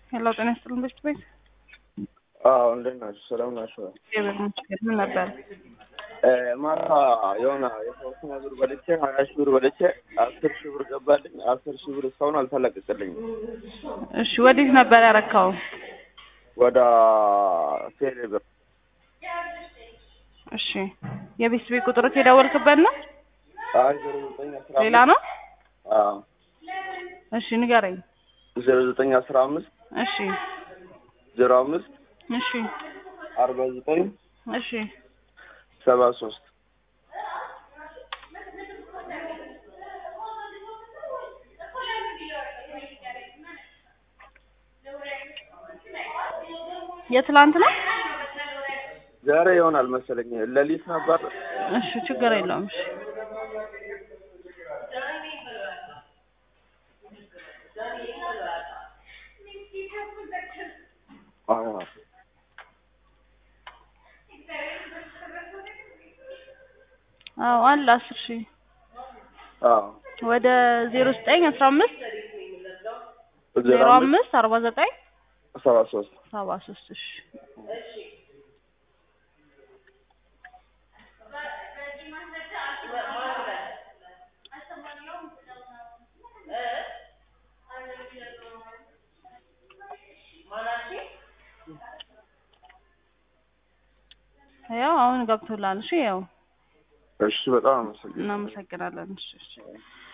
ሄሎ ጤና ይስጥልን በሽት ቤት አዎ እንዴት ናችሁ? ሰላም ናችሁ? እግዚአብሔር ይመስገን። ምን ነበር? ማታ የሆነ የተወሰነ ብር በልቼ ሀያ ሺህ ብር በልቼ አስር ሺህ ብር ገባልኝ። አስር ሺህ ብር እስካሁን አልተለቀቀልኝም። እሺ ወዴት ነበር ያረካው? ወደ ቴሌ ብር እሺ የቤት ቤት ቁጥር የደወልክበት ነው? አይ ዜሮ ዘጠኝ አስራ ሌላ አምስት ነው? አዎ እሺ ንገረኝ። ዜሮ ዘጠኝ አስራ አምስት እሺ ዜሮ አምስት እሺ አርባ ዘጠኝ እሺ ሰባ ሶስት የትላንት ነው? ዛሬ ይሆናል መሰለኝ ሌሊት ነበር። እሺ ችግር የለውም። እሺ አዎ አዎ አለ አስር ሺህ አዎ ወደ ዜሮ ዘጠኝ አስራ አምስት ዜሮ አምስት አርባ ዘጠኝ ሰባ ሶስት ሰባ ሶስት እሺ ያው አሁን ገብቶላል። እሺ ያው እሺ በጣም አመሰግናለሁ። እናመሰግናለን። እሺ እሺ